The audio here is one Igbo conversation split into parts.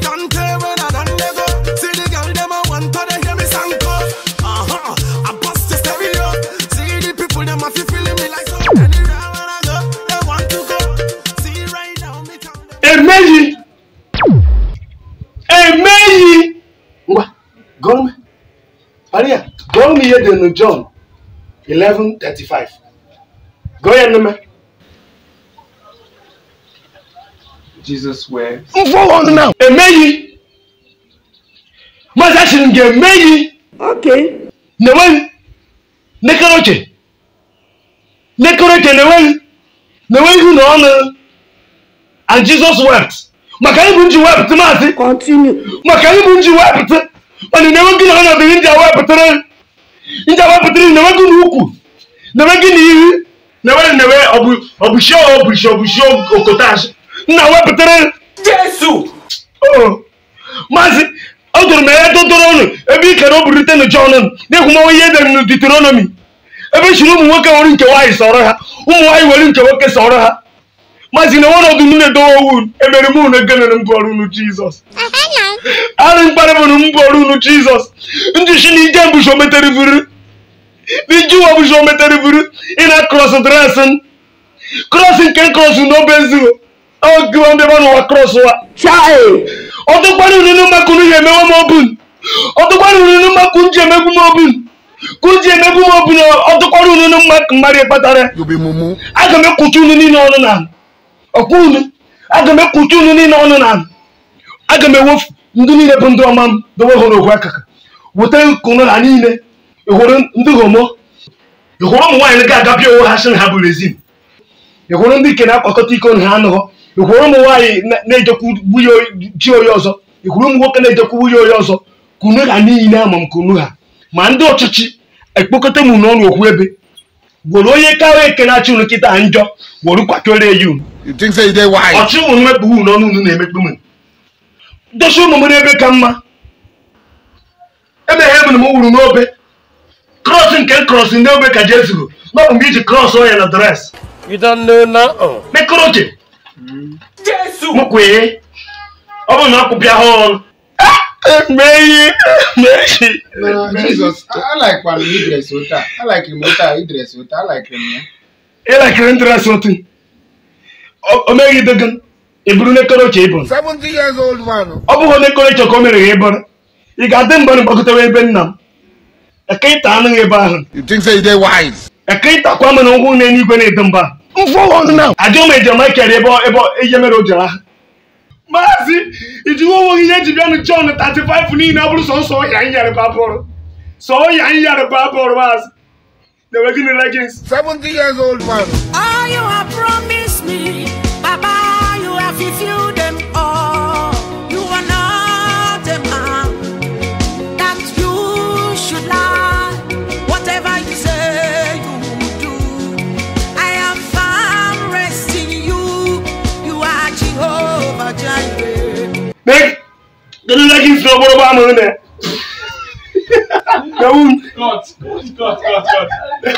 can't tell when I done they go. See the girl them a want to they hear me sing cause. Uh-huh. I bust the stereo. See the people them a feel feeling me like so. Anywhere when I go, they want to go. See right now me tell them. emeghị emeghị ngwa gụọ m maria gụọ m ihe dị na john 11:35 gụọ ya nne Jesus wept. emeghị maazị achịrị m ga-emeghị Okay. na-enweghị nekere oche nekere oche na-enweghị na-enweghị na ọnụ and jesus wept maka ịbụ nji wepụta maazị Continue. maka ịbụ nji wepụta mana na-enweghị na ọnọdụ nji wepụtara nji wepụtara na-enweghị na ukwu na-enweghị na ihu na-enweghị na-enwe ọbụshi ọbụshi ọbụshi okotachi nna wepụtara Jesu! Oh, maazị ọ dụrụ m ya dodoro ọnụ ebe ị kere o burite na jọn na-ekwumawa ihe edere na deuteronomy ebe chiri ụmụ nwoke nwere nke nwaanyị sọrọ ha ụmụ nwaanyị nwere nke nwoke sọrọ ha maazị na ọnọdụ m na-edowe owu emere m unu egenere m bụọrụ unu jizọs arụ mkparị bụ na m bụọrụ unu jizọs njishi na ije mbụshi ometere vuru n'iji ụwa bụshi ometere vuru ị na krọs dresị krọs nke krọs n'obe nzugo ogiwa ndị ba n'ụwa krọs ụwa Child. ọtụkwara ununu maka unu ya emewe m obun ọtụkwara ununu maka nji emegbu m obun kunji emegbu m obun ọtụkwara ununu maka mmadụ kpatara aga m ekwuchi unu niile ọnụ na ọkwa unu aga m ekwuchi unu niile ọnụ na aga m ewefu ndị niile bụ ndị ọma m dowe hụrụ ogwe akaka weta kunu ha niile ịhụrụ ndị homo ịhụrụ ụmụ nwaanyị ga-agapịa onwe ha sị na ha bụ rezin ịhụrụ ndị ike na-akwakọta iko na ha anụghọ ịhụrụ ụmụ nwaanyị na- na-ejekwu nwunye oyi- chi onye ọzọ ịhụrụ ụmụ nwoke na-ejekwu nwunye onye ọzọ kunu ha niile ama m kunu ha ma ndị ọchịchị ekpokọta m n'ọnụ okwu ebe gwere onye karịa eke na-achị unu kịta njọ gwere kwakere ya unu You think say you dey wise? ọchị unu mekpu unu n'ọnụ unu na-emekpu m dosi ụmụ m n'ebe ka mma emeghe m na m wuru n'obe krọs nke krọs n'obe ka jezuru n'ọbụ mgbe iji krọs onye na dres You don't know now. mekọrọ oche Jesu! m kwee ọ bụrụ na ọ kwụpịa ha ọnụ emeghị emeghị No, Jesus, I, I like when you dress ota. I like him ota, he dress ota. I like him. Yeah. ịlakịrị ndịrasị otu o meghị dego ị bụrụ nekọrọ oche ịbụ Seventy years old man. ọ bụghị nekọrọ oche ka o mere ya ịbụrụ ị ga-adị mgbe gbakọtawa ebe nna m eke ịta anụghị ebe ahụ You think say you dey wise? eke ịtakwa m na ụkwụ na eluigwe na-edo mba ajọ m ejema kere ebe ebe ihe mere o jere ahụ maazị ijiwe onwe ihe eji bịanụ John 35 niile ọ bụrụ sọsọ ọhịa nyarịba bụrụ sọ ọhịa nyarịba bụrụ maazị na-enwe gịnị legins Seventy years old man. All you have promised me, Baba, you have fulfilled them all. You are not a man that you should lie. Whatever you say, you will do. I am found rest in you. You are Jehovah Jireh. Meg, gịnị legins na ọgbọrọ gba amụrụ na Ewu m. Cut! Cut! Cut! Cut!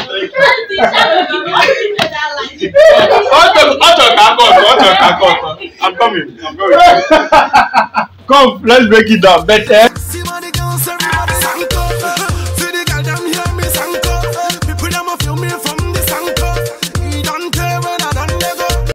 Ọchọ ka aka ọtọ, ọchọ ka aka ọtọ. I'm coming, I'm coming. Come, let's break it down. But eh, See